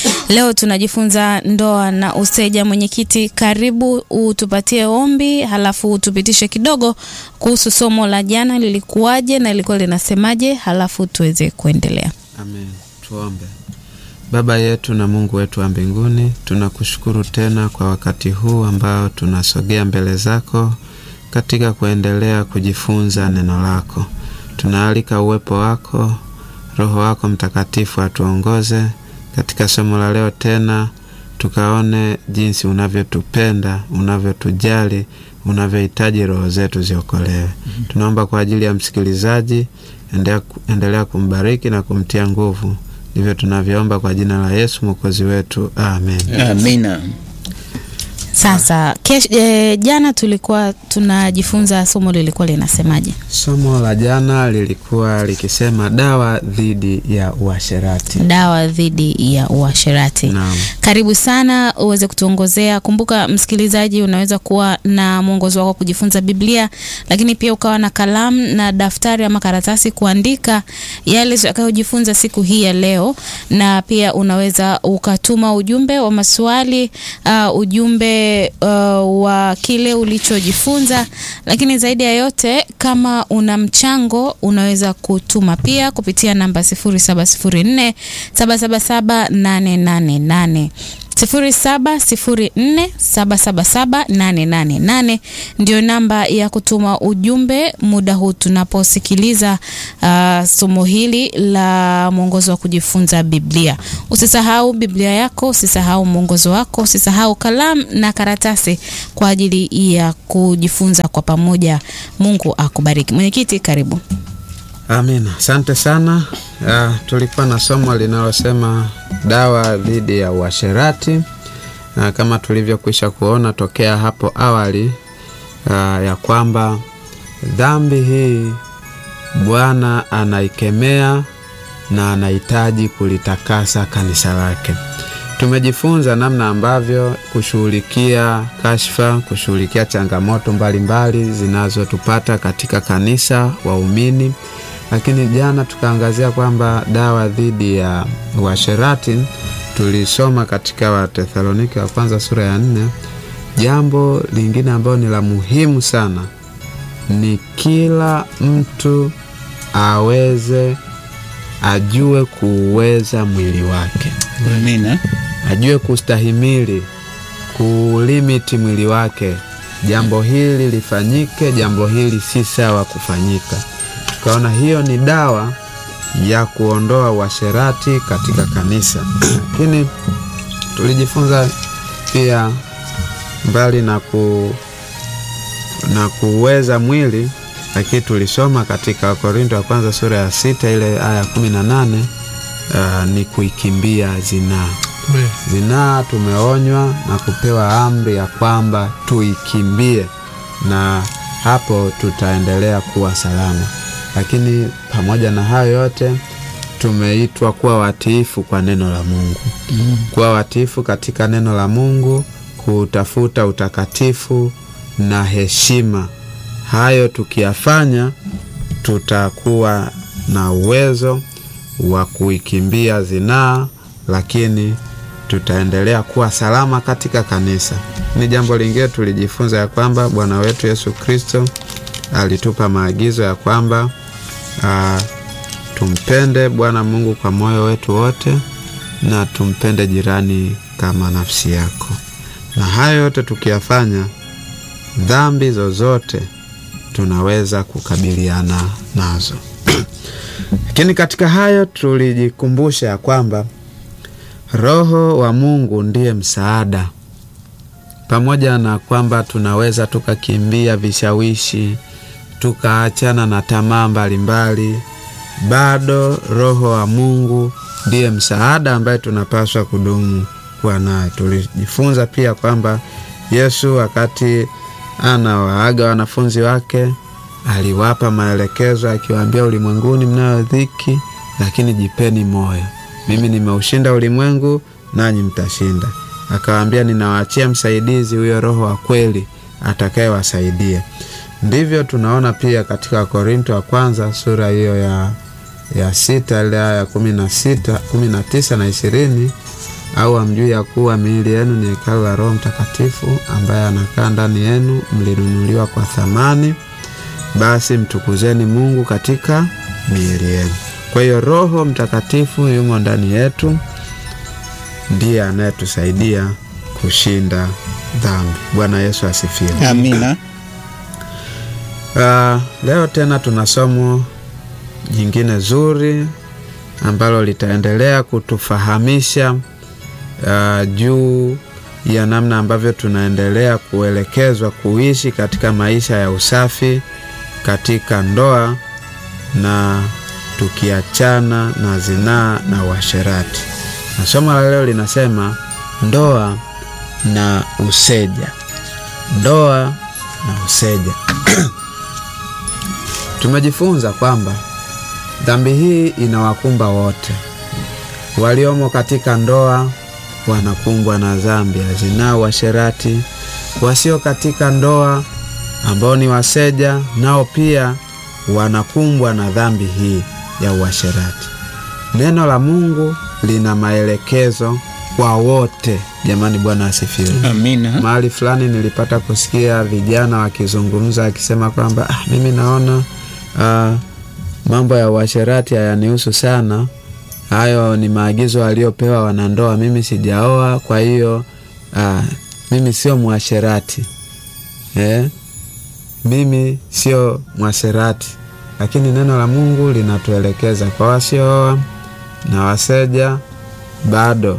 Leo tunajifunza ndoa na useja. Mwenyekiti, karibu utupatie ombi, halafu utupitishe kidogo kuhusu somo la jana, lilikuwaje na lilikuwa linasemaje, halafu tuweze kuendelea. Amen. Tuombe. Baba yetu na Mungu wetu wa mbinguni, tunakushukuru tena kwa wakati huu ambao tunasogea mbele zako katika kuendelea kujifunza neno lako. Tunaalika uwepo wako, Roho wako Mtakatifu atuongoze katika somo la leo, tena tukaone jinsi unavyotupenda, unavyotujali, unavyohitaji roho zetu ziokolewe. Tunaomba kwa ajili ya msikilizaji, endelea, endelea kumbariki na kumtia nguvu. Ndivyo tunavyoomba kwa jina la Yesu mwokozi wetu, amen. Amina. Sasa kesh, e, jana tulikuwa tunajifunza somo lilikuwa linasemaje? Somo la jana lilikuwa likisema dawa dhidi ya uasherati. Dawa dhidi ya uasherati. Naam. Karibu sana uweze kutuongozea. Kumbuka msikilizaji, unaweza kuwa na mwongozo wako kujifunza Biblia, lakini pia ukawa na kalamu na daftari ama karatasi kuandika yale utakayojifunza siku hii ya leo, na pia unaweza ukatuma ujumbe wa maswali uh, ujumbe uh, wa kile ulichojifunza, lakini zaidi ya yote, kama una mchango unaweza kutuma pia kupitia namba 0704 777 888 0704777888 ndio namba ya kutuma ujumbe muda huu tunaposikiliza uh, somo hili la mwongozo wa kujifunza Biblia. Usisahau Biblia yako, usisahau mwongozo wako, usisahau kalamu na karatasi kwa ajili ya kujifunza kwa pamoja. Mungu akubariki. Mwenyekiti, karibu. Amina, asante sana. Uh, tulikuwa na somo linalosema dawa dhidi ya uasherati, na uh, kama tulivyokwisha kuona tokea hapo awali uh, ya kwamba dhambi hii Bwana anaikemea na anahitaji kulitakasa kanisa lake. Tumejifunza namna ambavyo kushughulikia kashfa, kushughulikia changamoto mbalimbali zinazotupata katika kanisa waumini lakini jana tukaangazia kwamba dawa dhidi ya uasherati tulisoma katika Wathesalonike wa kwanza sura ya nne. Jambo lingine ambalo ni la muhimu sana ni kila mtu aweze ajue kuuweza mwili wake, Amina. ajue kustahimili kulimiti mwili wake. Jambo hili lifanyike, jambo hili si sawa kufanyika tukaona hiyo ni dawa ya kuondoa uasherati katika kanisa. Lakini tulijifunza pia mbali na, ku, na kuweza mwili, lakini tulisoma katika Wakorinto wa kwanza sura ya sita ile aya kumi na nane uh, ni kuikimbia zinaa. Zinaa tumeonywa na kupewa amri ya kwamba tuikimbie, na hapo tutaendelea kuwa salama lakini pamoja na hayo yote tumeitwa kuwa watiifu kwa neno la Mungu mm. kuwa watiifu katika neno la Mungu, kutafuta utakatifu na heshima. Hayo tukiyafanya, tutakuwa na uwezo wa kuikimbia zinaa, lakini tutaendelea kuwa salama katika kanisa. Ni jambo lingine tulijifunza ya kwamba Bwana wetu Yesu Kristo alitupa maagizo ya kwamba Uh, tumpende Bwana Mungu kwa moyo wetu wote na tumpende jirani kama nafsi yako. Na hayo yote tukiyafanya, dhambi zozote tunaweza kukabiliana nazo. Lakini katika hayo tulijikumbusha ya kwamba Roho wa Mungu ndiye msaada, pamoja na kwamba tunaweza tukakimbia vishawishi tukaachana na tamaa mbalimbali, bado Roho wa Mungu ndiye msaada ambaye tunapaswa kudumu kuwa naye. Tulijifunza pia kwamba Yesu wakati anawaaga wanafunzi wake aliwapa maelekezo akiwaambia, ulimwenguni mnayo dhiki, lakini jipeni moyo, mimi nimeushinda ulimwengu, nanyi mtashinda. Akawaambia, ninawaachia msaidizi, huyo Roho wa kweli atakayewasaidia. Ndivyo tunaona pia katika Wakorinto wa kwanza sura hiyo ya, ya sita ile aya ya kumi na sita kumi na tisa na ishirini Au hamjui ya kuwa miili yenu ni hekalu la Roho Mtakatifu ambaye anakaa ndani yenu, mlinunuliwa kwa thamani? Basi mtukuzeni Mungu katika miili yenu. Kwa hiyo Roho Mtakatifu yumo ndani yetu, ndiye anayetusaidia kushinda dhambi. Bwana Yesu asifiwe. Amina. Uh, leo tena tuna somo jingine zuri ambalo litaendelea kutufahamisha uh, juu ya namna ambavyo tunaendelea kuelekezwa kuishi katika maisha ya usafi katika ndoa na tukiachana na zinaa na uasherati. Na somo la leo linasema ndoa na useja. Ndoa na useja. Tumejifunza kwamba dhambi hii inawakumba wote waliomo katika ndoa, wanakumbwa na dhambi ya zinaa, uasherati. Wasio katika ndoa ambao ni waseja, nao pia wanakumbwa na dhambi hii ya uasherati. Neno la Mungu lina maelekezo kwa wote. Jamani, Bwana asifiwe. Amina. Mahali fulani nilipata kusikia vijana wakizungumza akisema kwamba ah, mimi naona ah, mambo ya uasherati hayanihusu sana, hayo ni maagizo aliyopewa wanandoa, mimi sijaoa, kwa hiyo ah, mimi sio mwasherati eh? Mimi sio mwasherati, lakini neno la Mungu linatuelekeza kwa wasiooa na waseja bado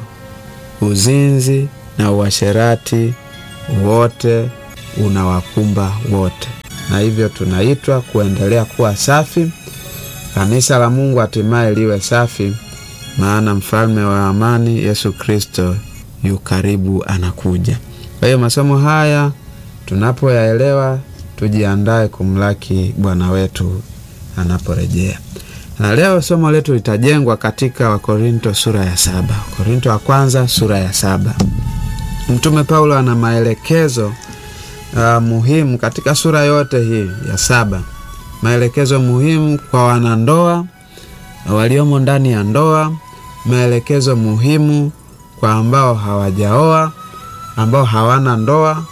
uzinzi na uasherati wote unawakumba wote, na hivyo tunaitwa kuendelea kuwa safi, kanisa la Mungu hatimaye liwe safi, maana mfalme wa amani Yesu Kristo yu karibu, anakuja. Kwa hiyo masomo haya tunapoyaelewa, tujiandae kumlaki Bwana wetu anaporejea. Na leo somo letu litajengwa katika Wakorinto sura ya saba. Wakorinto wa kwanza sura ya saba. Mtume Paulo ana maelekezo uh, muhimu katika sura yote hii ya saba, maelekezo muhimu kwa wanandoa waliomo ndani ya ndoa, maelekezo muhimu kwa ambao hawajaoa, ambao hawana ndoa,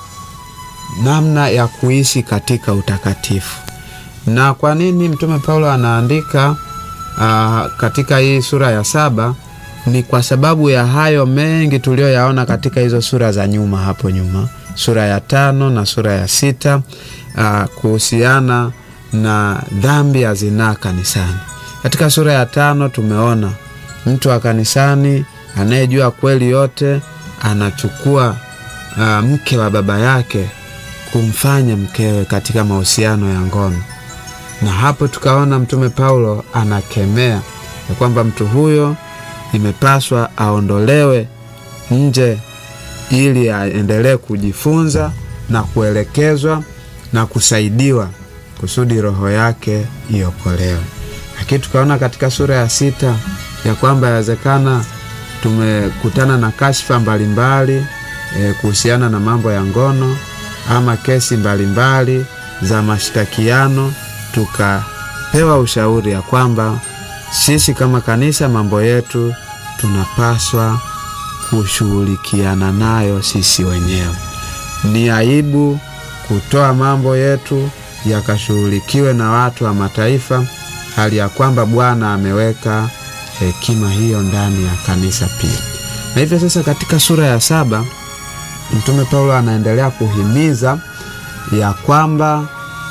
namna ya kuishi katika utakatifu. Na kwa nini mtume Paulo anaandika Uh, katika hii sura ya saba ni kwa sababu ya hayo mengi tuliyoyaona katika hizo sura za nyuma hapo nyuma, sura ya tano na sura ya sita uh, kuhusiana na dhambi ya zinaa kanisani. Katika sura ya tano tumeona mtu wa kanisani anayejua kweli yote anachukua uh, mke wa baba yake kumfanya mkewe katika mahusiano ya ngono na hapo tukaona mtume Paulo anakemea ya kwamba mtu huyo imepaswa aondolewe nje ili aendelee kujifunza na kuelekezwa na kusaidiwa kusudi roho yake iokolewe. Lakini tukaona katika sura ya sita ya kwamba yawezekana tumekutana na kashfa mbalimbali e, kuhusiana na mambo ya ngono ama kesi mbalimbali za mashtakiano tukapewa ushauri ya kwamba sisi kama kanisa mambo yetu tunapaswa kushughulikiana nayo sisi wenyewe. Ni aibu kutoa mambo yetu yakashughulikiwe na watu wa mataifa, hali ya kwamba Bwana ameweka hekima hiyo ndani ya kanisa pia. Na hivyo sasa, katika sura ya saba Mtume Paulo anaendelea kuhimiza ya kwamba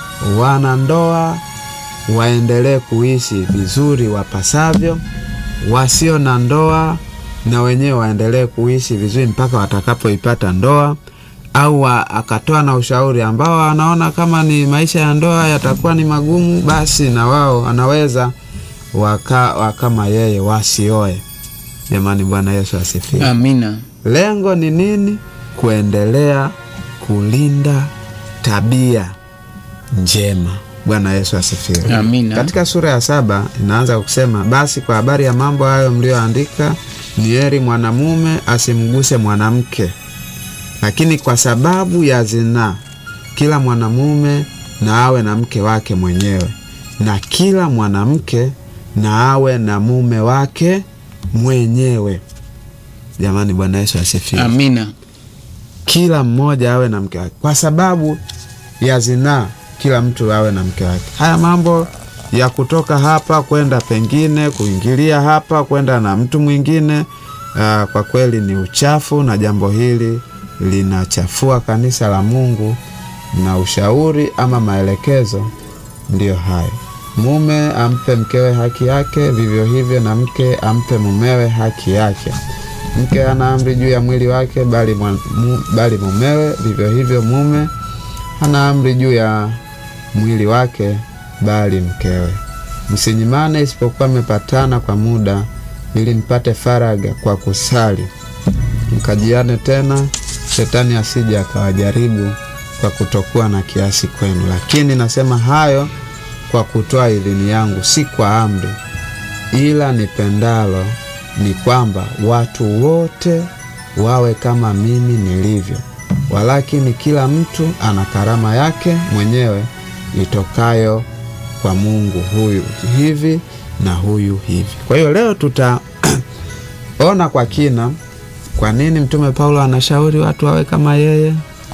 wanandoa waendelee kuishi vizuri wapasavyo, wasio na ndoa na wenyewe waendelee kuishi vizuri mpaka watakapoipata ndoa, au akatoa na ushauri ambao wanaona kama ni maisha ya ndoa yatakuwa ni magumu, basi na wao anaweza waka, wakama yeye wasioe. Jamani, Bwana Yesu asifiwe. Amina. Lengo ni nini? Kuendelea kulinda tabia njema. Bwana Yesu asifiwe. Amina. Katika sura ya saba inaanza kusema, basi kwa habari ya mambo hayo mliyoandika, ni heri mwanamume asimguse mwanamke, lakini kwa sababu ya zinaa, kila mwanamume na awe na mke wake mwenyewe, na kila mwanamke na awe na mume wake mwenyewe. Jamani, Bwana Yesu asifiwe. Amina. Kila mmoja awe na mke wake, kwa sababu ya zinaa, kila mtu awe na mke wake. Haya mambo ya kutoka hapa kwenda pengine, kuingilia hapa kwenda na mtu mwingine, aa, kwa kweli ni uchafu, na jambo hili linachafua kanisa la Mungu, na ushauri ama maelekezo ndiyo hayo. Mume ampe mkewe haki yake, vivyo hivyo na mke ampe mumewe haki yake. Mke ana amri juu ya mwili wake, bali, mwa- mu, bali mumewe, vivyo hivyo mume hana amri juu ya mwili wake, bali mkewe. Msinyimane, isipokuwa mmepatana kwa muda, ili mpate faraga kwa kusali, mkajiane tena, shetani asije akawajaribu kwa kutokuwa na kiasi kwenu. Lakini nasema hayo kwa kutoa idhini yangu, si kwa amri, ila nipendalo ni kwamba watu wote wawe kama mimi nilivyo. Walakini kila mtu ana karama yake mwenyewe itokayo kwa Mungu, huyu hivi na huyu hivi. Kwa hiyo leo tutaona kwa kina kwa nini Mtume Paulo anashauri watu wawe kama yeye,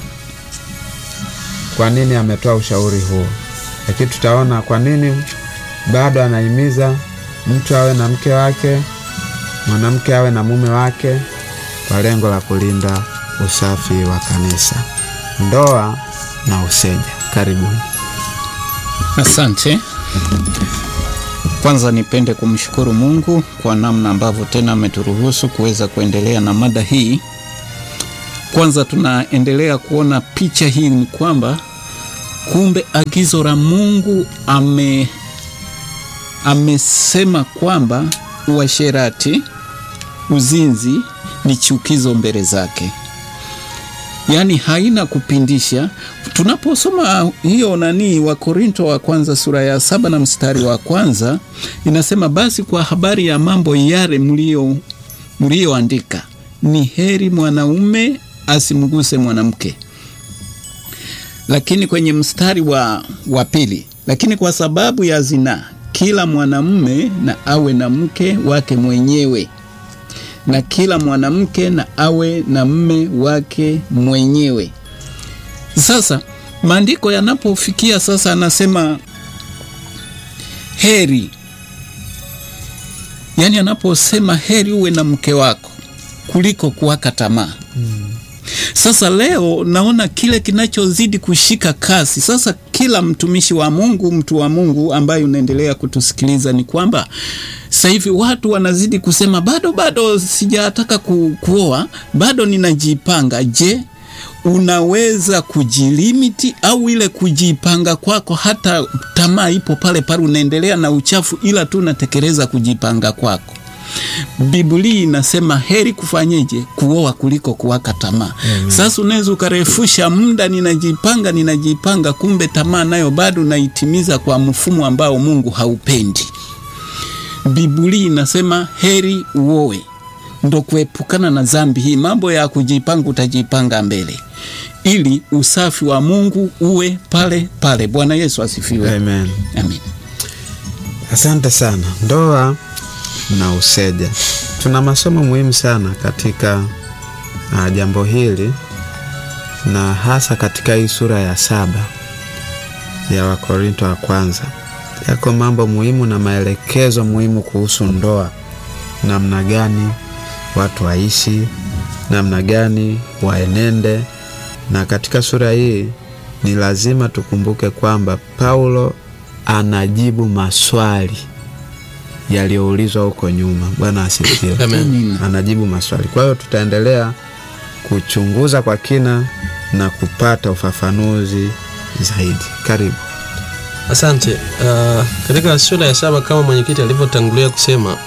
kwa nini ametoa ushauri huo, lakini tutaona kwa nini bado anahimiza mtu awe na mke wake, mwanamke awe na mume wake, kwa lengo la kulinda usafi wa kanisa, ndoa na useja. Karibuni. Asante. Kwanza nipende kumshukuru Mungu kwa namna ambavyo tena ameturuhusu kuweza kuendelea na mada hii. Kwanza tunaendelea kuona picha hii ni kwamba kumbe agizo la Mungu ame amesema kwamba uasherati, uzinzi ni chukizo mbele zake, yaani haina kupindisha. Tunaposoma hiyo nani wa Korinto wa kwanza sura ya saba na mstari wa kwanza inasema, basi kwa habari ya mambo yale mlio mlioandika, ni heri mwanaume asimguse mwanamke. Lakini kwenye mstari wa, wa pili, lakini kwa sababu ya zinaa kila mwanamume na awe na mke wake mwenyewe na kila mwanamke na awe na mme wake mwenyewe. Sasa maandiko yanapofikia sasa, anasema heri, yaani anaposema heri uwe na mke wako kuliko kuwaka tamaa. Sasa leo naona kile kinachozidi kushika kasi sasa, kila mtumishi wa Mungu, mtu wa Mungu ambaye unaendelea kutusikiliza, ni kwamba sasa hivi watu wanazidi kusema bado bado sijataka ku, kuoa bado ninajipanga. Je, unaweza kujilimiti au ile kujipanga kwako, hata tamaa ipo pale pale, unaendelea na uchafu, ila tu unatekeleza kujipanga kwako. Biblia inasema heri kufanyeje? Kuoa kuliko kuwaka tamaa. Sasa unaweza ukarefusha muda, ninajipanga ninajipanga, kumbe tamaa nayo bado naitimiza kwa mfumo ambao Mungu haupendi. Biblia inasema heri uoe, ndo kuepukana na dhambi hii. Mambo ya kujipanga, utajipanga mbele ili usafi wa Mungu uwe pale pale. Bwana Yesu asifiwe. Amen. Amen. Asante sana. Ndoa na useja, tuna masomo muhimu sana katika uh, jambo hili na hasa katika hii sura ya saba ya Wakorinto wa kwanza. Yako mambo muhimu na maelekezo muhimu kuhusu ndoa, namna gani watu waishi, namna gani waenende. Na katika sura hii ni lazima tukumbuke kwamba Paulo anajibu maswali yaliyoulizwa huko nyuma. Bwana asifiwe. Amen. Anajibu maswali. Kwa hiyo tutaendelea kuchunguza kwa kina na kupata ufafanuzi zaidi. Karibu. Asante. Uh, katika sura ya saba kama mwenyekiti alivyotangulia kusema,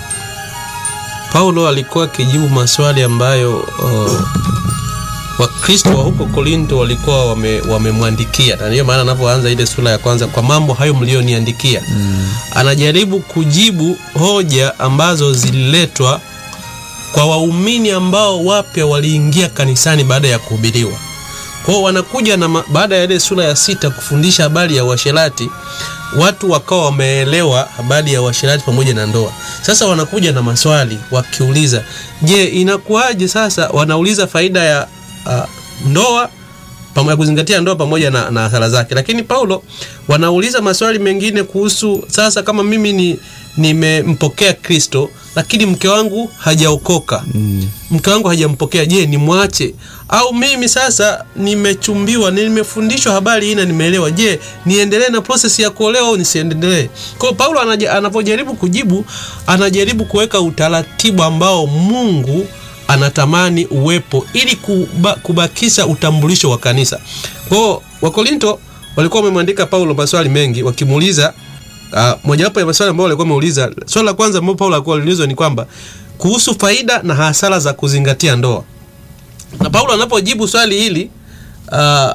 Paulo alikuwa akijibu maswali ambayo uh, Wakristo wa huko Korinto walikuwa wame- wamemwandikia, na ndiyo maana anapoanza ile sura ya kwanza, kwa mambo hayo mlioniandikia, anajaribu kujibu hoja ambazo zililetwa kwa waumini ambao wapya waliingia kanisani baada ya kuhubiriwa. Kwa kwao wanakuja na ma- baada ya ile sura ya sita kufundisha habari ya uasherati watu wakawa wameelewa habari ya uasherati pamoja na ndoa sasa wanakuja na maswali wakiuliza je inakuwaje sasa wanauliza faida ya uh, ndoa pamoja kuzingatia ndoa pamoja na, na athara zake lakini paulo wanauliza maswali mengine kuhusu sasa kama mimi ni nimempokea kristo lakini mke wangu hajaokoka mm. mke wangu hajampokea je nimwache au mimi sasa nimechumbiwa nimefundishwa habari hii na nimeelewa je niendelee na proses ya kuolewa au nisiendelee kwao paulo anaja- anapojaribu kujibu anajaribu kuweka utaratibu ambao mungu anatamani uwepo ili kuba, kubakisha utambulisho wa kanisa kwao wakorinto walikuwa wamemwandika paulo maswali mengi wakimuuliza uh, mojawapo ya maswali ambayo walikuwa wameuliza swali la kwanza ambao paulo alikuwa aliulizwa ni kwamba kuhusu faida na hasara za kuzingatia ndoa na paulo anapojibu swali hili uh,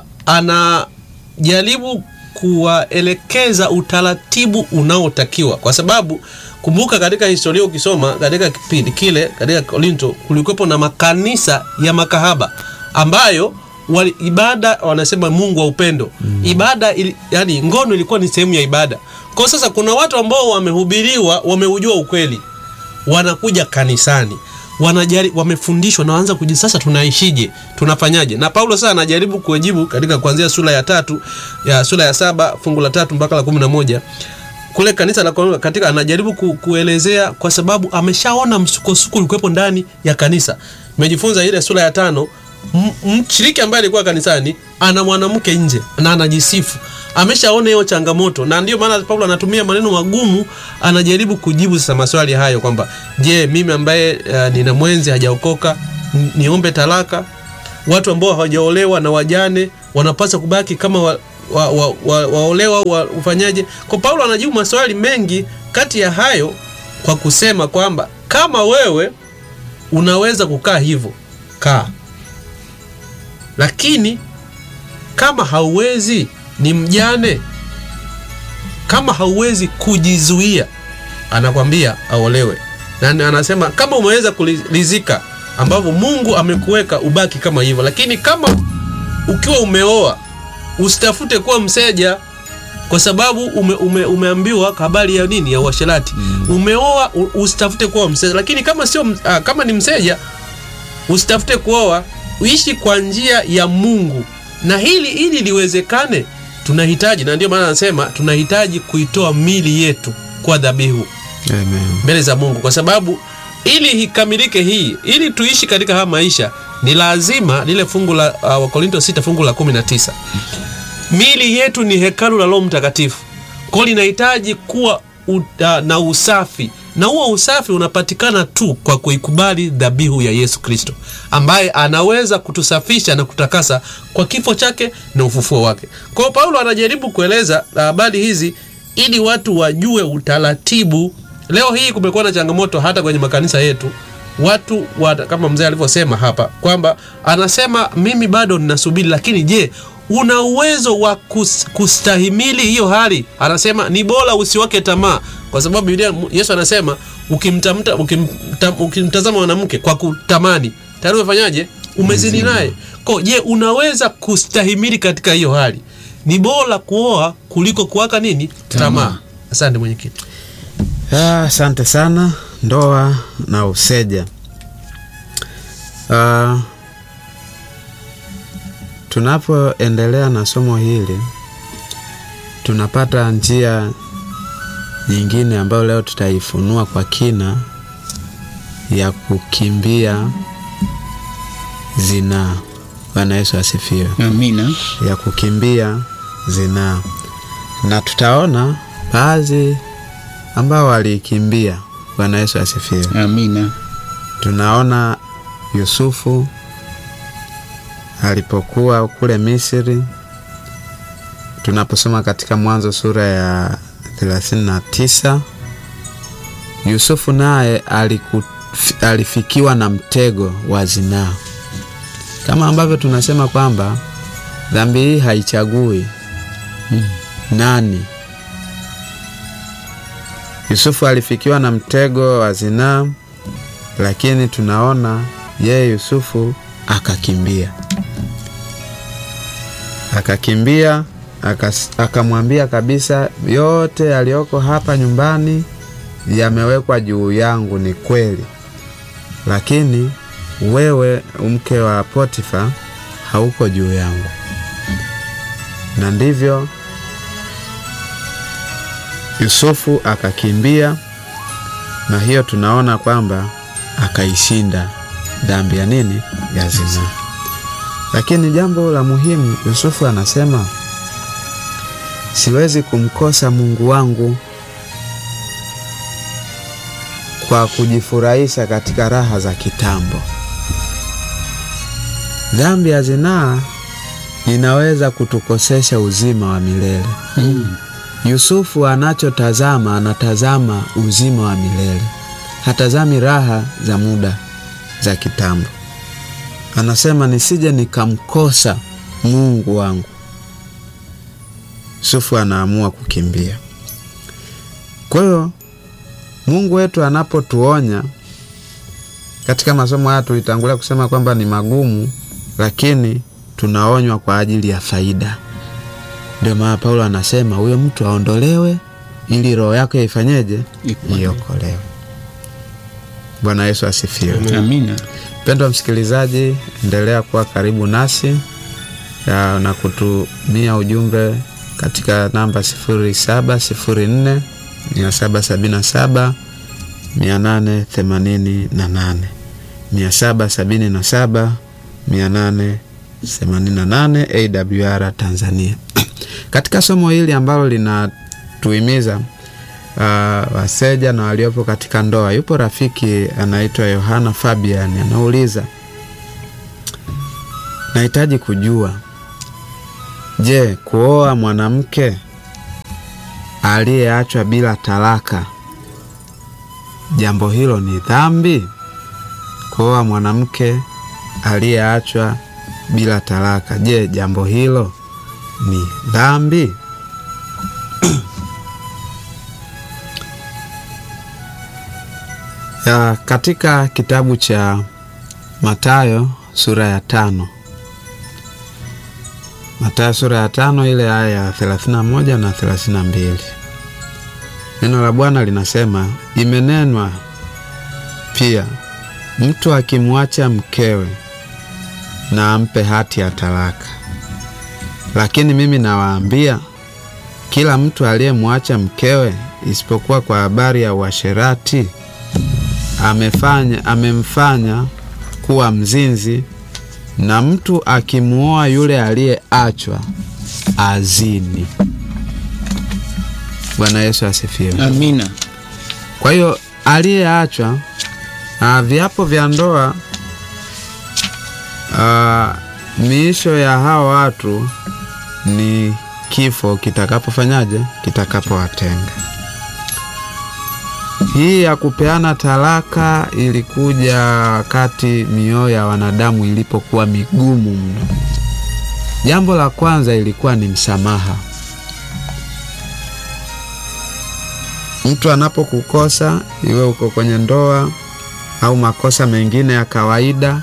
anajaribu kuwaelekeza utaratibu unaotakiwa kwa sababu kumbuka katika historia ukisoma katika kipindi kile katika korinto kulikuwepo na makanisa ya makahaba ambayo wali, ibada wanasema mungu wa upendo mm. ibada ili, yani ngono ilikuwa ni sehemu ya ibada kwa sasa kuna watu ambao wamehubiriwa wameujua ukweli wanakuja kanisani wanajari, wamefundishwa na waanza kuji sasa tunaishije tunafanyaje na paulo sasa anajaribu kujibu katika kuanzia sura ya tatu ya sura ya saba fungu la tatu mpaka la kumi na moja kule kanisa la Korintho katika anajaribu ku, kuelezea kwa sababu ameshaona msukosuko ulikuwepo ndani ya kanisa mejifunza ile sura ya tano m- mshiriki ambaye alikuwa kanisani ana mwanamke nje na anajisifu ameshaona hiyo changamoto na ndio maana paulo anatumia maneno magumu anajaribu kujibu sasa maswali hayo kwamba je mimi ambaye uh, nina mwenzi hajaokoka n- niombe talaka watu ambao hawajaolewa na wajane wanapaswa kubaki kama wa, wa, wa, wa, waolewa au wa, ufanyaje kwa paulo anajibu maswali mengi kati ya hayo kwa kusema kwamba kama wewe unaweza kukaa hivyo kaa lakini kama hauwezi ni mjane kama hauwezi kujizuia anakwambia aolewe na anasema kama umeweza kulizika ambavyo mungu amekuweka ubaki kama hivyo lakini kama ukiwa umeoa usitafute kuwa mseja kwa sababu ume, ume, umeambiwa habari ya nini ya uasherati mm. umeoa u- usitafute kuwa mseja lakini kama sio m- ah, kama ni mseja usitafute kuoa uishi kwa njia ya mungu na hili ili liwezekane tunahitaji na ndio maana anasema tunahitaji kuitoa mili yetu kwa dhabihu Amen. mbele za mungu kwa sababu ili ikamilike hii ili tuishi katika haya maisha ni lazima lile fungu la uh, wakorinto 6 fungu la 19 mili yetu ni hekalu la roho mtakatifu kwao linahitaji kuwa u, uh, na usafi na huo usafi unapatikana tu kwa kuikubali dhabihu ya yesu kristo ambaye anaweza kutusafisha na kutakasa kwa kifo chake na ufufuo wake kwao paulo anajaribu kueleza habari hizi ili watu wajue utaratibu leo hii kumekuwa na changamoto hata kwenye makanisa yetu watu wa, kama mzee alivyosema hapa kwamba anasema mimi bado ninasubiri lakini je una uwezo wa kus, kustahimili hiyo hali anasema ni bora usiwake tamaa kwa sababu Biblia, yesu anasema ukimtamta ukimta, ukimtazama mwanamke kwa kutamani tayari umefanyaje umezini naye ko je unaweza kustahimili katika hiyo hali ni bora kuoa kuliko kuwaka nini tamaa asante mwenyekiti Ah, Asante sana. Ndoa na useja. Ah, tunapoendelea na somo hili tunapata njia nyingine ambayo leo tutaifunua kwa kina ya kukimbia zinaa. Bwana Yesu asifiwe. amina ya kukimbia zinaa, na tutaona baadhi ambao walikimbia. Bwana Yesu asifiwe. amina Tunaona Yusufu alipokuwa kule Misri, tunaposoma katika Mwanzo sura ya 39 Yusufu naye aliku- alifikiwa na mtego wa zinaa, kama ambavyo tunasema kwamba dhambi hii haichagui nani. Yusufu alifikiwa na mtego wa zinaa, lakini tunaona yeye Yusufu akakimbia. akakimbia akas- akamwambia kabisa, yote yaliyoko hapa nyumbani yamewekwa juu yangu, ni kweli, lakini wewe mke wa Potifa hauko juu yangu. Na ndivyo Yusufu akakimbia, na hiyo tunaona kwamba akaishinda dhambi ya nini? Ya zinaa. Lakini jambo la muhimu, Yusufu anasema siwezi kumkosa Mungu wangu kwa kujifurahisha katika raha za kitambo. Dhambi ya zinaa inaweza kutukosesha uzima wa milele. Yusufu anachotazama, anatazama uzima wa milele, hatazami raha za muda za kitambo. Anasema nisije nikamkosa Mungu wangu. Yusufu anaamua kukimbia. Kwa hiyo Mungu wetu anapotuonya katika masomo haya, tulitangulia kusema kwamba ni magumu, lakini tunaonywa kwa ajili ya faida. Ndio maana Paulo anasema huyo mtu aondolewe ili roho yake ifanyeje? Ipone. Iokolewe. Bwana Yesu asifiwe. Amina. Mpendwa msikilizaji, endelea kuwa karibu nasi ya, na kutumia ujumbe katika namba 0704 777 888 777 888 AWR Tanzania. Katika somo hili ambalo linatuhimiza uh, waseja na waliopo katika ndoa, yupo rafiki anaitwa Yohana Fabian anauliza, nahitaji kujua, je, kuoa mwanamke aliyeachwa bila talaka, jambo hilo ni dhambi? Kuoa mwanamke aliyeachwa bila talaka, je, jambo hilo ni dhambi? Ya, katika kitabu cha Mathayo sura ya tano Mathayo sura ya tano ile aya ya 31 na 32, neno la Bwana linasema, imenenwa pia, mtu akimwacha mkewe na ampe hati ya talaka. Lakini mimi nawaambia, kila mtu aliyemwacha mkewe, isipokuwa kwa habari ya uasherati amefanya amemfanya kuwa mzinzi, na mtu akimuoa yule aliyeachwa azini. Bwana Yesu asifiwe. Amina. Kwa hiyo aliyeachwa, ah, viapo vya ndoa, ah, miisho ya hao watu ni kifo kitakapofanyaje, kitakapowatenga. Hii ya kupeana talaka ilikuja wakati mioyo ya wanadamu ilipokuwa migumu mno. Jambo la kwanza ilikuwa ni msamaha. Mtu anapokukosa, iwe uko kwenye ndoa au makosa mengine ya kawaida,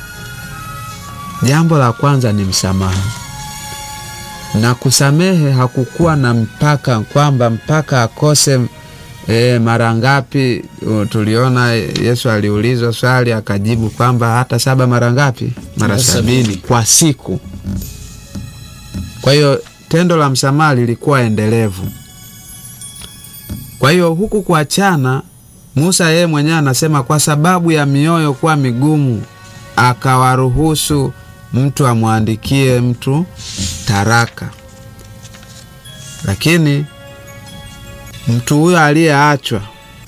jambo la kwanza ni msamaha. Na kusamehe hakukuwa na mpaka kwamba mpaka akose E, mara ngapi? U, Tuliona Yesu aliulizwa swali akajibu kwamba hata saba mara ngapi? Mara Mara sabini sabini. kwa siku. Kwa hiyo tendo la msamaha lilikuwa endelevu. Kwa hiyo huku kuachana, Musa yeye mwenyewe anasema kwa sababu ya mioyo kuwa migumu, akawaruhusu mtu amwandikie mtu taraka, lakini mtu huyo aliyeachwa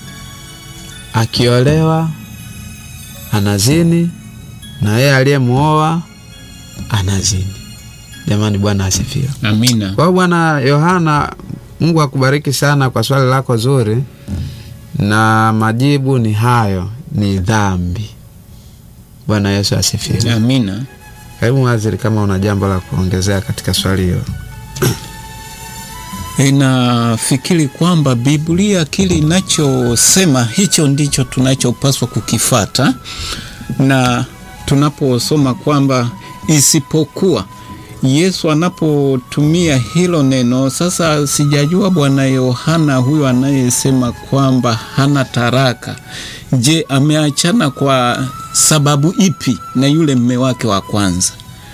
akiolewa anazini na yeye aliyemwoa anazini. Jamani, Bwana asifiwe. Amina. Kwa hiyo Bwana Yohana, Mungu akubariki sana kwa swali lako zuri, na majibu ni hayo, ni dhambi. Bwana Yesu asifiwe. Amina. Karibu Waziri, kama una jambo la kuongezea katika swali hilo. Inafikiri kwamba Biblia kile inachosema hicho ndicho tunachopaswa kukifata, na tunaposoma kwamba isipokuwa Yesu anapotumia hilo neno sasa, sijajua Bwana Yohana huyo anayesema kwamba hana taraka, je, ameachana kwa sababu ipi na yule mme wake wa kwanza?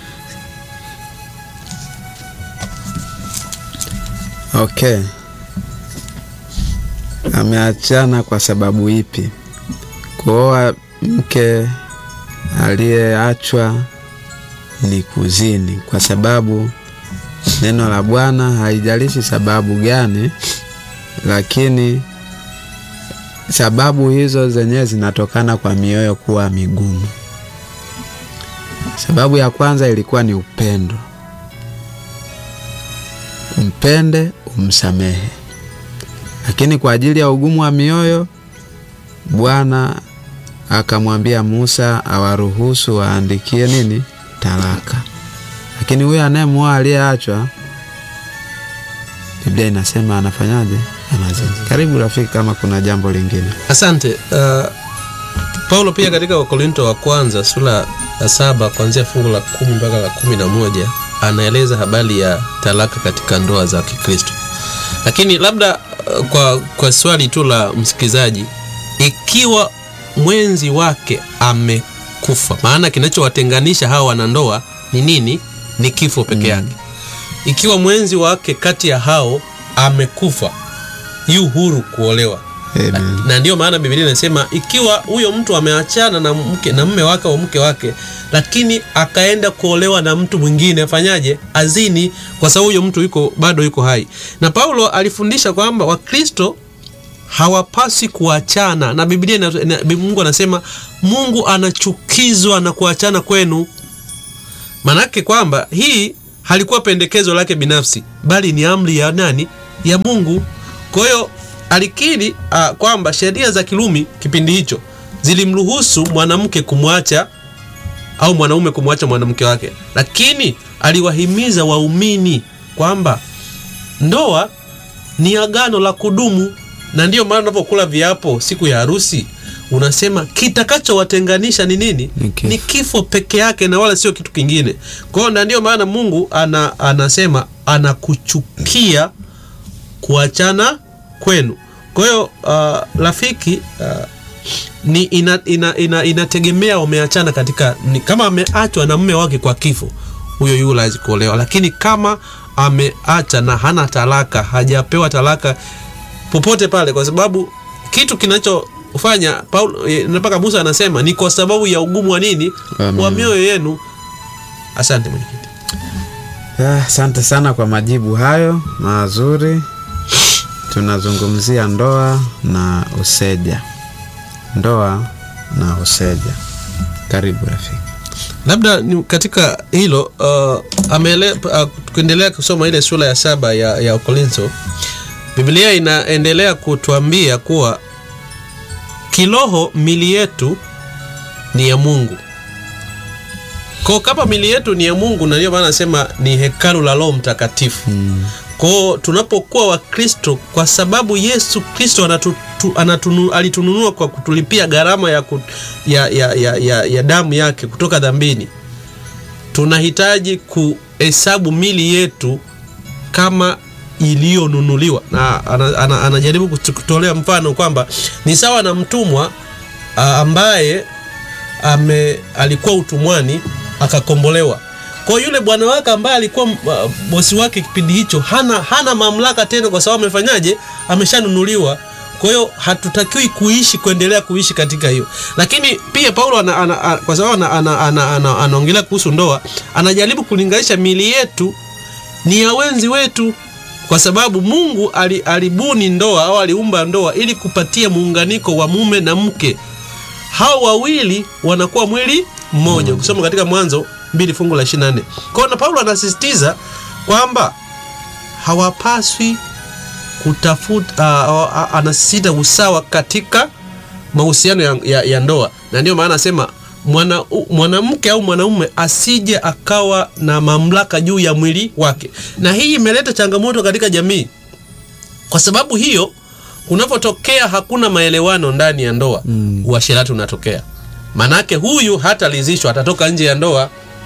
Okay, ameachana kwa sababu ipi? Kuoa mke aliyeachwa ni kuzini, kwa sababu neno la Bwana haijalishi sababu gani, lakini sababu hizo zenyewe zinatokana kwa mioyo kuwa migumu. Sababu ya kwanza ilikuwa ni upendo. Mpende, umsamehe. Lakini kwa ajili ya ugumu wa mioyo, Bwana akamwambia Musa awaruhusu waandikie nini? Talaka. Lakini huyo anayemwoa aliyeachwa, Biblia inasema anafanyaje? Anazini. Karibu rafiki, kama kuna jambo lingine. Asante. Uh, Paulo pia katika Wakorinto wa kwanza sura ya saba kuanzia fungu la kumi mpaka la kumi na moja anaeleza habari ya talaka katika ndoa za Kikristo. Lakini labda uh, kwa, kwa swali tu la msikilizaji, ikiwa mwenzi wake amekufa, maana kinachowatenganisha hawa wanandoa ni nini? Ni kifo peke yake. Ikiwa mwenzi wake kati ya hao amekufa, yu huru kuolewa Amen. na ndiyo maana Biblia inasema ikiwa huyo mtu ameachana na mke na mme wake au mke wake, lakini akaenda kuolewa na mtu mwingine, afanyaje? Azini, kwa sababu huyo mtu yuko bado yuko hai. Na Paulo alifundisha kwamba Wakristo hawapasi kuachana, na Biblia ina, ina, Mungu anasema Mungu anachukizwa na kuachana kwenu. Manake kwamba hii halikuwa pendekezo lake binafsi, bali ni amri ya nani? Ya Mungu. Kwa hiyo alikiri uh, kwamba sheria za Kirumi kipindi hicho zilimruhusu mwanamke kumwacha au mwanaume kumwacha mwanamke wake, lakini aliwahimiza waumini kwamba ndoa ni agano la kudumu, na ndiyo maana unapokula viapo siku ya harusi unasema kitakachowatenganisha ni nini? Ni kifo. Ni kifo peke yake na wala sio kitu kingine. Kwa hiyo na ndiyo maana Mungu ana, anasema anakuchukia kuachana kwenu. Kwa hiyo uh, rafiki uh, ni ina, ina, ina, inategemea wameachana katika ni, kama ameachwa na mume wake kwa kifo, huyo yu lazima kuolewa, lakini kama ameacha na hana talaka, hajapewa talaka popote pale, kwa sababu kitu kinachofanya Paulo eh, mpaka Musa anasema ni kwa sababu ya ugumu wa nini, Amen. wa mioyo yenu. Asante mwenyekiti. Ah, Asante sana kwa majibu hayo mazuri. Tunazungumzia ndoa na useja, ndoa na useja. Karibu rafiki. labda ni katika hilo uh, amele, uh, tukiendelea kusoma ile sura ya saba ya, ya Korintho, Biblia inaendelea kutuambia kuwa kiroho mili yetu ni ya Mungu. Kwa kama mili yetu ni ya Mungu, na ndio maana nasema ni hekalu la Roho Mtakatifu. Kwao tunapokuwa Wakristo, kwa sababu Yesu Kristo anatu, tu- anatunu, alitununua kwa kutulipia gharama ya, ku, ya, ya, ya, ya, ya damu yake kutoka dhambini, tunahitaji kuhesabu mili yetu kama iliyonunuliwa, na ana, ana, anajaribu kutu- kutolea mfano kwamba ni sawa na mtumwa a, ambaye ame alikuwa utumwani akakombolewa. Kwa hiyo yule bwana wake ambaye alikuwa uh, bosi wake kipindi hicho hana, hana mamlaka tena, kwa sababu amefanyaje? Ameshanunuliwa. Kwa hiyo hatutakiwi kuishi kuendelea kuishi katika hiyo, lakini pia Paulo ana, ana, ana, kwa sababu anaongelea ana, ana, ana, anaongelea kuhusu ndoa, anajaribu kulinganisha mili yetu ni ya wenzi wetu, kwa sababu Mungu ali, alibuni ndoa au aliumba ndoa ili kupatia muunganiko wa mume na mke hao wawili wanakuwa mwili mmoja ukisoma katika mwanzo mbili fungu la 24 kwa hiyo na paulo anasisitiza kwamba hawapaswi kutafuta uh, uh, anasisitiza usawa katika mahusiano ya, ya, ya ndoa na ndio maana anasema mwana- u- mwanamke au mwanaume asije akawa na mamlaka juu ya mwili wake na hii imeleta changamoto katika jamii kwa sababu hiyo kunapotokea hakuna maelewano ndani ya ndoa mm. uasherati unatokea manake huyu hataridhishwa atatoka nje ya ndoa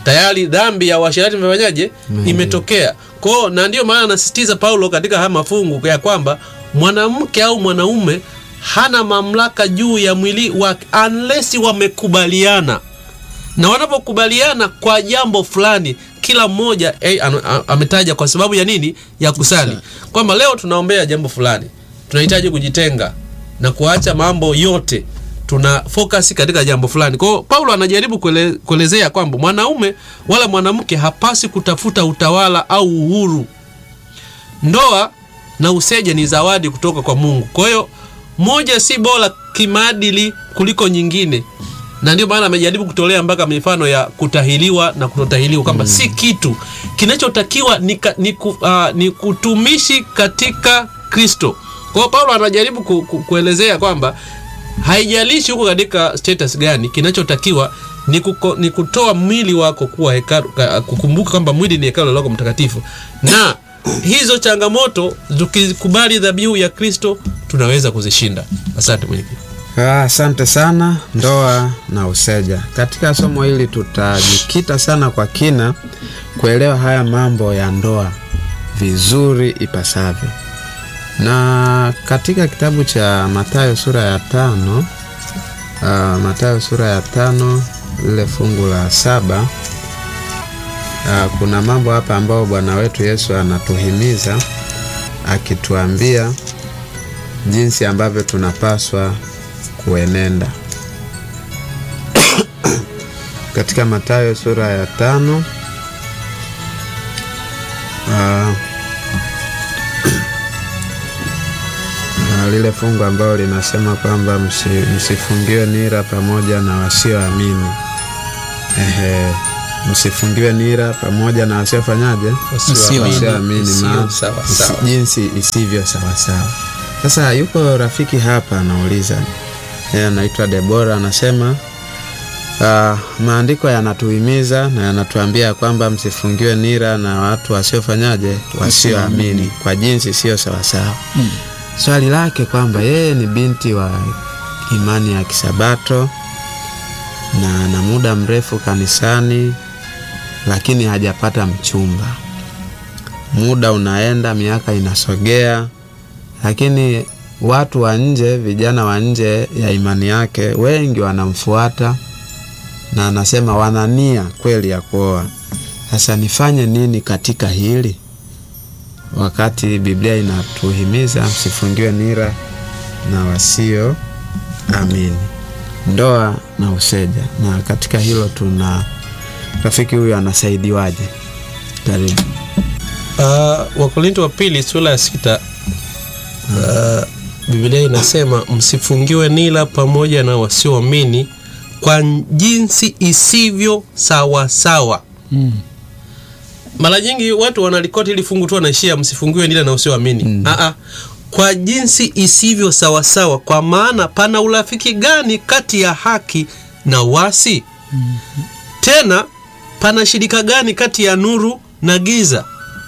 tayari dhambi ya uasherati imefanyaje imetokea kwao na ndio maana anasisitiza paulo katika haya mafungu ya kwamba mwanamke au mwanaume hana mamlaka juu ya mwili wake unless wamekubaliana na wanapokubaliana kwa jambo fulani kila mmoja eh, anu- a- ametaja kwa sababu ya nini ya kusali kwamba leo tunaombea jambo fulani tunahitaji kujitenga na kuacha mambo yote tuna focus katika jambo fulani kwao paulo anajaribu kuele, kuelezea kwamba mwanaume wala mwanamke hapasi kutafuta utawala au uhuru ndoa na useja ni zawadi kutoka kwa mungu kwa hiyo moja si bora kimaadili kuliko nyingine na ndio maana amejaribu kutolea mpaka mifano ya kutahiliwa na kutotahiliwa kwamba si kitu kinachotakiwa ni, ka- ni, ku, uh, ni kutumishi katika kristo kwa hiyo paulo anajaribu ku, ku, kuelezea kwamba haijalishi huko katika status gani kinachotakiwa ni, kuko, ni kutoa mwili wako kuwa hekalu, ka- kukumbuka kwamba mwili ni hekalu la Roho Mtakatifu na hizo changamoto tukikubali dhabihu ya Kristo tunaweza kuzishinda. Asante mwenyekiti. Ah, Asante sana. Ndoa na useja. Katika somo hili tutajikita sana kwa kina kuelewa haya mambo ya ndoa vizuri ipasavyo, na katika kitabu cha Mathayo sura ya tano ah, Mathayo sura ya tano lile fungu la saba ah, kuna mambo hapa ambayo Bwana wetu Yesu anatuhimiza akituambia jinsi ambavyo tunapaswa kuenenda katika Mathayo sura ya tano ah, ah, lile fungu ambalo linasema kwamba msi, msifungiwe nira pamoja na wasioamini. Ehe, msifungiwe nira pamoja na wasiofanyaje? Wasioamini. Wasioamini, Isio maana sawa isi- sawa. jinsi isivyo sawasawa. Sasa yuko rafiki hapa anauliza, yeye anaitwa Debora, anasema uh, maandiko yanatuhimiza na yanatuambia kwamba msifungiwe nira na watu wasiofanyaje, wasioamini kwa jinsi sio sawasawa. Swali lake kwamba yeye ni binti wa imani ya Kisabato na ana muda mrefu kanisani, lakini hajapata mchumba. Muda unaenda, miaka inasogea, lakini watu wa nje, vijana wa nje ya imani yake wengi wanamfuata na anasema wana nia kweli ya kuoa. Sasa nifanye nini katika hili, wakati Biblia inatuhimiza msifungiwe nira na wasio amini, ndoa na useja. Na katika hilo tuna rafiki huyu anasaidiwaje? Karibu. Uh, Wakorinto wa pili sura ya sita uh, Biblia inasema msifungiwe nila pamoja na wasioamini kwa jinsi isivyo sawa sawa. Mara nyingi watu wanalikoti ili fungu tu wanaishia msifungiwe nila na wasioamini. Mm. Aa, kwa jinsi isivyo sawa sawa, kwa maana pana urafiki gani kati ya haki na wasi? Tena pana shirika gani kati ya nuru na giza?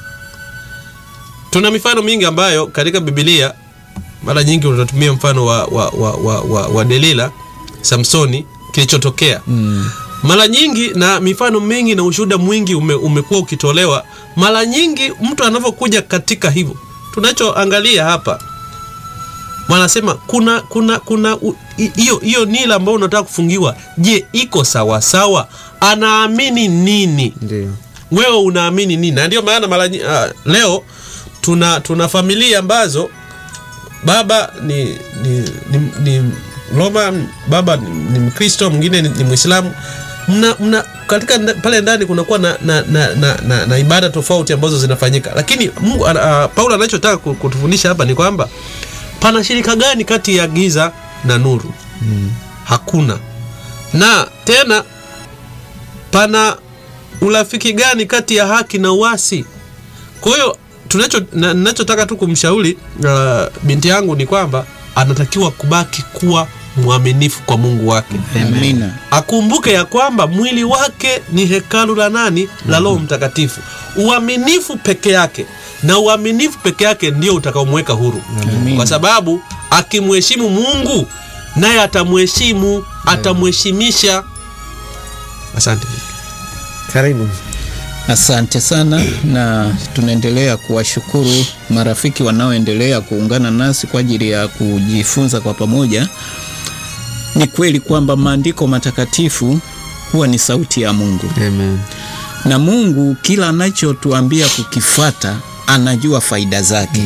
Tuna mifano mingi ambayo katika Biblia mara nyingi unatumia mfano wa, wa, wa, wa, wa, wa Delila, Samsoni, kilichotokea mm. Mara nyingi na mifano mingi na ushuhuda mwingi ume, umekuwa ukitolewa. Mara nyingi mtu anavyokuja katika hivyo, tunachoangalia hapa wanasema kuna kuna kuna u- i- hiyo hiyo nila ambayo unataka kufungiwa, je, iko sawa sawa? Anaamini nini? Ndio. wewe unaamini nini? Na ndio maana mara nyi- ah, leo tuna tuna familia ambazo baba ni ni, ni, ni Roma, baba ni, ni Mkristo, mwingine ni, ni Mwislamu. Mna, mna katika nda- pale ndani kunakuwa na, na, na, na, na, na ibada tofauti ambazo zinafanyika, lakini Mungu uh, Paulo anachotaka ku- kutufundisha hapa ni kwamba pana shirika gani kati ya giza na nuru? Hakuna. Na tena pana urafiki gani kati ya haki na uasi? Kwa hiyo tunacho na- ninachotaka tu kumshauri uh, binti yangu ni kwamba anatakiwa kubaki kuwa mwaminifu kwa Mungu wake. Amina. Akumbuke ya kwamba mwili wake ni hekalu la nani? La Roho Mtakatifu. Uaminifu peke yake na uaminifu peke yake ndio utakaomweka huru, kwa sababu akimheshimu Mungu naye atamheshimu, atamheshimisha. Asante. Karibu. Asante sana, na tunaendelea kuwashukuru marafiki wanaoendelea kuungana nasi kwa ajili ya kujifunza kwa pamoja. Ni kweli kwamba maandiko matakatifu huwa ni sauti ya Mungu, Amen. na Mungu kila anachotuambia kukifata anajua faida zake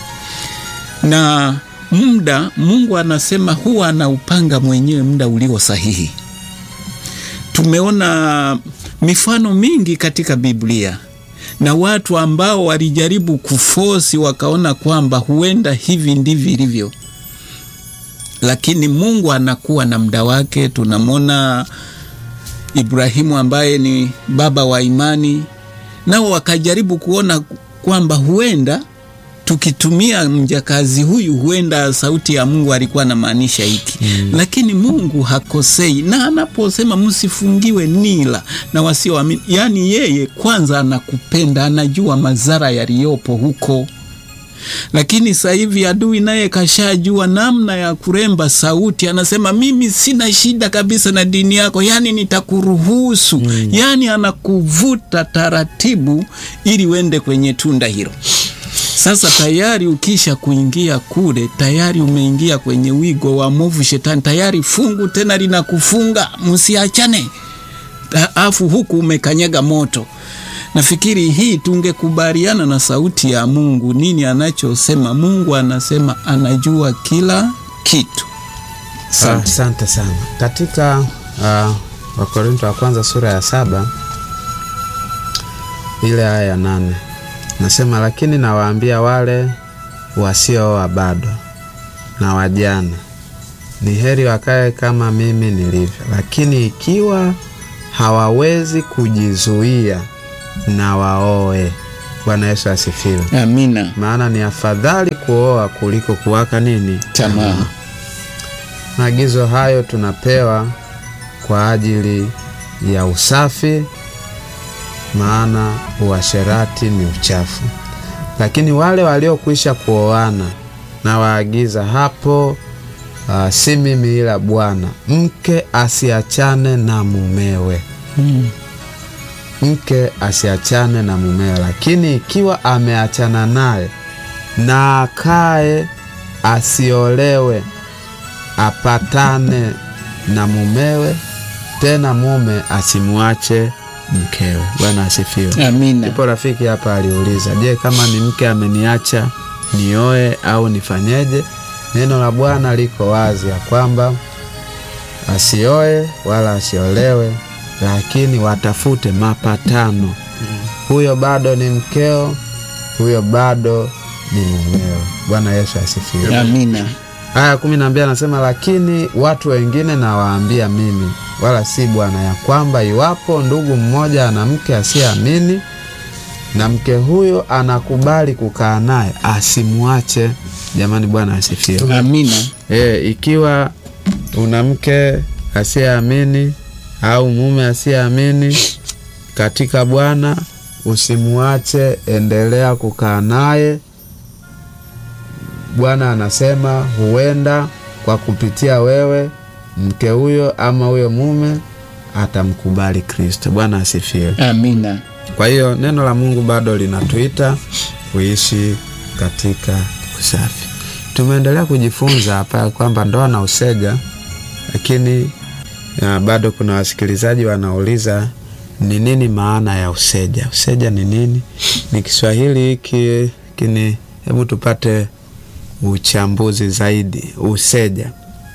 na muda Mungu anasema huwa anaupanga mwenyewe muda ulio sahihi. Tumeona mifano mingi katika Biblia na watu ambao walijaribu kufosi wakaona kwamba huenda hivi ndivyo ilivyo, lakini Mungu anakuwa na muda wake. Tunamwona Ibrahimu ambaye ni baba wa imani, nao wakajaribu kuona kwamba huenda tukitumia mjakazi huyu huenda sauti ya Mungu alikuwa anamaanisha hiki mm. Lakini Mungu hakosei, na anaposema msifungiwe nila na wasioamini, yaani yeye kwanza anakupenda, anajua madhara yaliyopo huko. Lakini sasa hivi adui naye kashajua namna ya kuremba sauti, anasema mimi sina shida kabisa na dini yako, yaani nitakuruhusu mm. Yaani anakuvuta taratibu ili uende kwenye tunda hilo. Sasa tayari ukisha kuingia kule, tayari umeingia kwenye wigo wa movu shetani, tayari fungu tena linakufunga msiachane, afu huku umekanyaga moto. Nafikiri hii tungekubaliana na sauti ya Mungu, nini anachosema. Mungu anasema anajua kila kitu. Asante asante sana. Katika uh, Wakorinto wa kwanza sura ya saba ile aya ya nane nasema, lakini nawaambia wale wasiooa bado na wajane, ni heri wakae kama mimi nilivyo. Lakini ikiwa hawawezi kujizuia, na waoe. Bwana Yesu asifiwe. Amina. Maana ni afadhali kuoa kuliko kuwaka nini Tamaa. Maagizo hayo tunapewa kwa ajili ya usafi, maana uasherati ni uchafu. Lakini wale waliokwisha kuoana na waagiza hapo, uh, si mimi ila Bwana, mke asiachane na mumewe, Mm. mke asiachane na mumewe. Lakini ikiwa ameachana naye na akae, asiolewe apatane na mumewe, tena mume asimwache mkewe. Bwana asifiwe. Amina. Ipo rafiki hapa aliuliza, je, kama ni mke ameniacha nioe au nifanyeje? Neno la Bwana liko wazi ya kwamba asioe wala asiolewe, lakini watafute mapatano. Huyo bado ni mkeo, huyo bado ni mumewe. Bwana Yesu asifiwe. Amina. Aya kumi na mbili anasema lakini watu wengine nawaambia mimi, wala si Bwana, ya kwamba iwapo ndugu mmoja ana mke asiyeamini na mke huyo anakubali kukaa naye, asimwache. Jamani, Bwana asifiwe. Amina. E, ikiwa una mke asiyeamini au mume asiyeamini katika Bwana, usimwache, endelea kukaa naye. Bwana anasema huenda kwa kupitia wewe mke huyo ama huyo mume atamkubali Kristo. Bwana asifiwe. Amina. Kwa hiyo neno la Mungu bado linatuita kuishi katika usafi. Tumeendelea kujifunza hapa kwamba ndoa na usega, lakini ya, bado kuna wasikilizaji wanauliza ni nini maana ya useja. Useja ni nini? Ni Kiswahili hiki kini, hebu tupate uchambuzi zaidi. Useja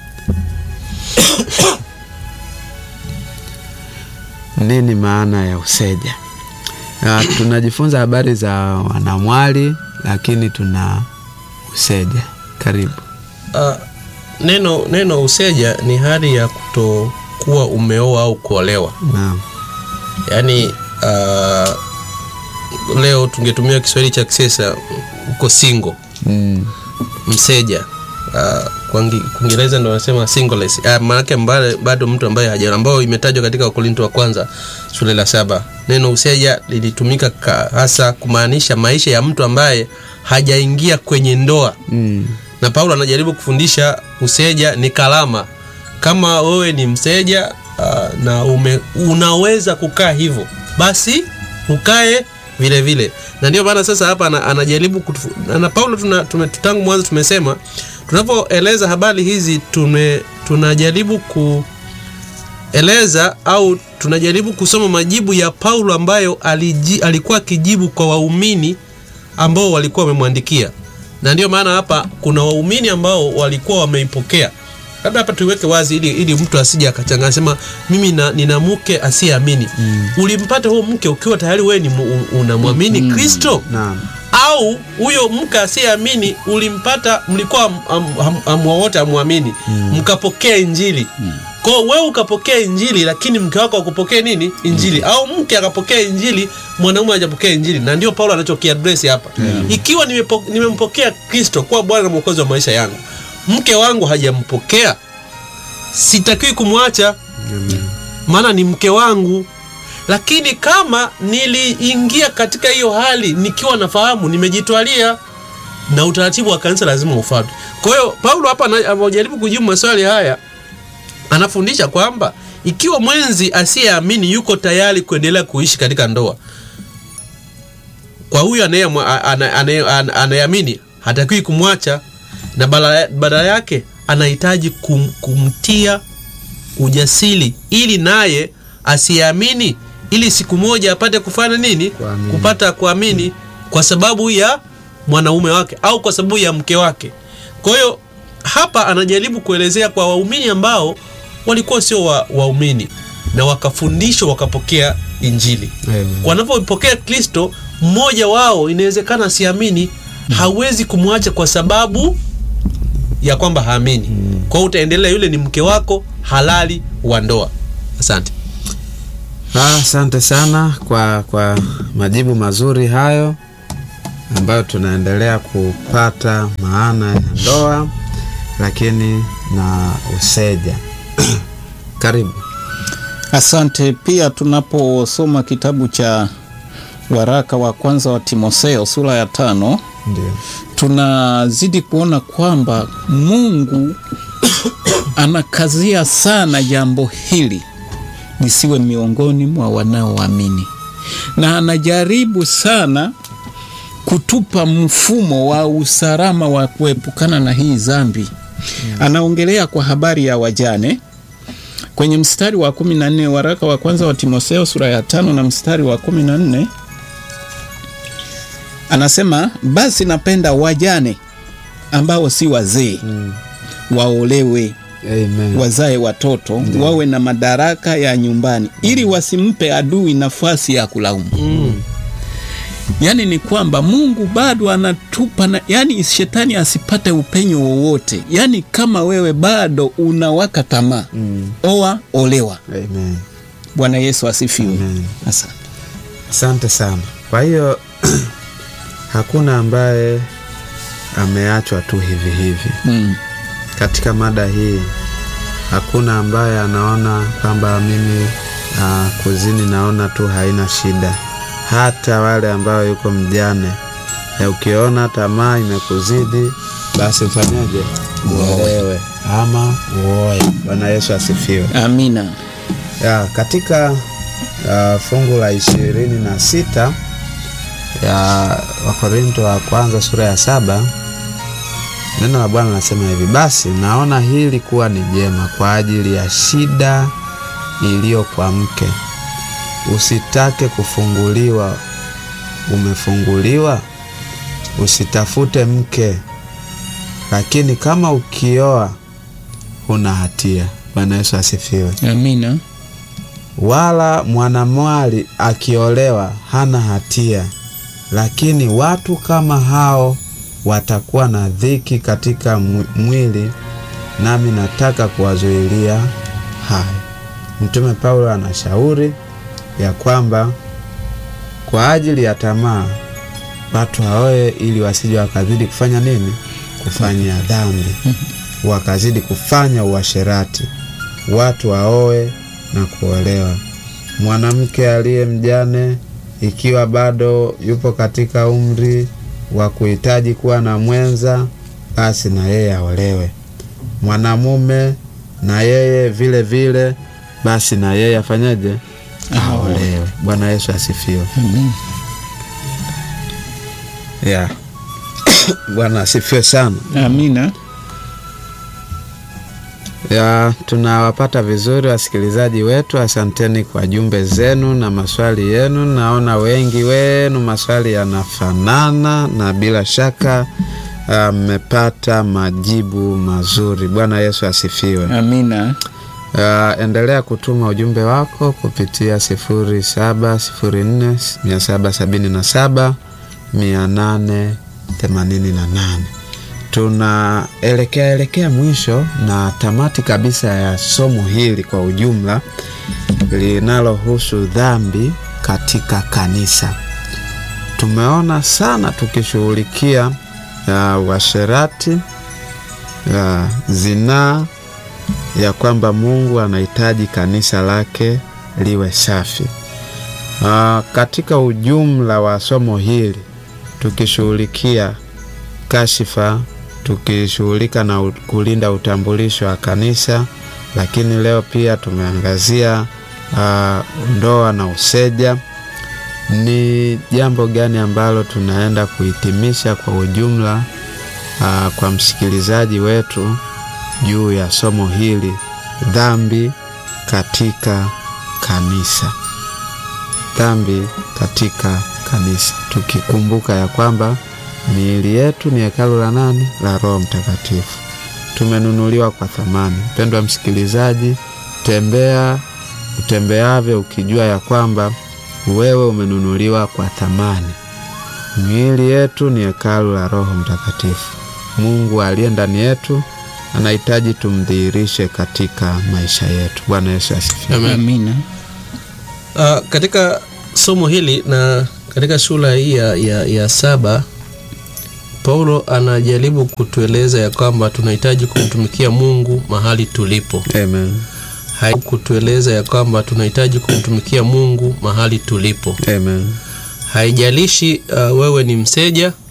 nini maana ya useja? Ah, tunajifunza habari za wanamwali lakini tuna useja. Karibu. Ah, neno neno useja ni hali ya kutokuwa umeoa au kuolewa. Naam. Yaani ah, leo tungetumia Kiswahili cha kisasa, uko single, Mm. mseja. Ah, kwa Ngi- Kiingereza ndo wanasema singles. Ah, maanake ambaye bado mtu ambaye haja ambayo imetajwa katika Wakorinto wa kwanza sura la saba. Neno useja lilitumika ka- hasa kumaanisha maisha ya mtu ambaye hajaingia kwenye ndoa Mm. na Paulo anajaribu kufundisha useja ni kalama. Kama wewe ni mseja uh, na ume, unaweza kukaa hivyo basi ukae vile vile. Na ndio maana sasa hapa ana, anajaribu kutufu, na Paulo tuna, tume, tangu mwanzo tumesema tunapoeleza habari hizi tume, tunajaribu kueleza au tunajaribu kusoma majibu ya Paulo ambayo aliji, alikuwa akijibu kwa waumini ambao walikuwa wamemwandikia, na ndio maana hapa kuna waumini ambao walikuwa wameipokea. Labda hapa tuiweke wazi ili, ili mtu asije akachanganya sema mimi na, nina mke asiyeamini. Mm. Ulimpata huo mke ukiwa tayari wewe ni mu- unamwamini mm. Kristo Naam. au huyo mke asiyeamini ulimpata, mlikuwa am- am- am- am- wote amwamini mkapokea Injili kwa hiyo wewe ukapokea Injili, lakini mke wako akupokea nini Injili au mke akapokea Injili, mwanaume hajapokea Injili, na ndio Paulo anachokiadresi hapa ikiwa nimepo- nimempokea Kristo kuwa Bwana na Mwokozi wa maisha yangu, mke wangu hajampokea, sitakiwi kumwacha maana ni mke wangu. Lakini kama niliingia katika hiyo hali nikiwa nafahamu nimejitwalia, na utaratibu wa kanisa lazima ufuatwe. Kwa hiyo Paulo hapa ana- anajaribu kujibu maswali haya, anafundisha kwamba ikiwa mwenzi asiyeamini yuko tayari kuendelea kuishi katika ndoa, kwa huyo anayemwa- ana- anaye- ana- anayeamini hatakiwi kumwacha, na badala badala yake anahitaji kum, kumtia ujasiri ili naye asiamini ili siku moja apate kufanya nini Kuamini. kupata kuamini kwa sababu ya mwanaume wake au kwa sababu ya mke wake kwa hiyo hapa anajaribu kuelezea kwa waumini ambao walikuwa sio wa- waumini na wakafundishwa wakapokea injili Amen. wanapopokea kristo mmoja wao inawezekana asiamini hawezi kumwacha kwa sababu ya kwamba haamini kwa hiyo utaendelea yule ni mke wako halali wa ndoa asante Ah, Asante sana kwa, kwa majibu mazuri hayo ambayo tunaendelea kupata maana ya ndoa lakini na useja. Karibu. Asante. Pia tunaposoma kitabu cha waraka wa kwanza wa Timotheo sura ya tano Ndio. tunazidi kuona kwamba Mungu anakazia sana jambo hili lisiwe miongoni mwa wanaoamini, na anajaribu sana kutupa mfumo wa usalama wa kuepukana na hii dhambi. Anaongelea kwa habari ya wajane kwenye mstari wa kumi na nne waraka wa kwanza wa Timotheo sura ya tano na mstari wa kumi na nne anasema basi napenda wajane ambao si wazee waolewe Amen. wazae watoto wawe na madaraka ya nyumbani ili wasimpe adui nafasi ya kulaumu yaani ni kwamba mungu bado anatupa na, yani shetani asipate upenyo wowote yaani kama wewe bado unawaka tamaa Mm. oa olewa Amen. bwana yesu asifiwe Amen. asante Asante sana. Kwa hiyo hakuna ambaye ameachwa tu hivi hivi. mm. Katika mada hii hakuna ambaye anaona kwamba mimi uh, kuzini naona tu haina shida. Hata wale ambao yuko mjane, na ukiona tamaa imekuzidi basi ufanyeje? Uolewe ama uoe. Bwana Yesu asifiwe. amina Ya, katika uh, fungu la ishirini na sita ya Wakorinto wa kwanza sura ya saba neno la Bwana linasema hivi: basi naona hili kuwa ni jema kwa ajili ya shida iliyo kwa mke, usitake kufunguliwa, umefunguliwa, usitafute mke, lakini kama ukioa huna hatia. Bwana Yesu asifiwe amina wala mwanamwali akiolewa hana hatia, lakini watu kama hao watakuwa na dhiki katika mwi- mwili, nami nataka kuwazuilia hayo. Mtume Paulo anashauri ya kwamba kwa ajili ya tamaa watu waoe ili wasije wakazidi kufanya nini? Kufanya dhambi, wakazidi kufanya uasherati. Watu waoe na kuolewa. Mwanamke aliye mjane, ikiwa bado yupo katika umri wa kuhitaji kuwa na mwenza, basi na yeye aolewe. Mwanamume na yeye vile vile, basi na yeye afanyeje? aolewe. Bwana Yesu asifiwe. Amen. Yeah. Bwana asifiwe sana. Amina. Ya, tunawapata vizuri wasikilizaji wetu. Asanteni kwa jumbe zenu na maswali yenu. Naona wengi wenu maswali yanafanana na bila shaka ah, mmepata majibu mazuri. Bwana Yesu asifiwe. Amina. Uh, endelea kutuma ujumbe wako kupitia sifuri saba sifuri nne mia saba sabini na saba mia nane themanini na nane. Tunaelekea elekea mwisho na tamati kabisa ya somo hili kwa ujumla linalohusu dhambi katika kanisa. Tumeona sana tukishughulikia uh, uasherati, uh, zinaa ya kwamba Mungu anahitaji kanisa lake liwe safi. Aa, katika ujumla wa somo hili tukishughulikia kashifa, tukishughulika na u- kulinda utambulisho wa kanisa, lakini leo pia tumeangazia aa, ndoa na useja. Ni jambo gani ambalo tunaenda kuhitimisha kwa ujumla aa, kwa msikilizaji wetu juu ya somo hili dhambi katika kanisa dhambi katika kanisa tukikumbuka ya kwamba miili yetu ni hekalu la nani la roho mtakatifu tumenunuliwa kwa thamani mpendwa msikilizaji tembea utembeavyo ukijua ya kwamba wewe umenunuliwa kwa thamani miili yetu ni hekalu la roho mtakatifu mungu aliye ndani yetu anahitaji tumdhihirishe katika maisha yetu. Bwana Yesu asifiwe. Amen. Amina. Uh, katika somo hili na katika sura hii ya, ya, ya saba Paulo anajaribu kutueleza ya kwamba tunahitaji kumtumikia Mungu mahali tulipo. Amen. Hai kutueleza ya kwamba tunahitaji kumtumikia Mungu mahali tulipo. Amen. Haijalishi uh, wewe ni mseja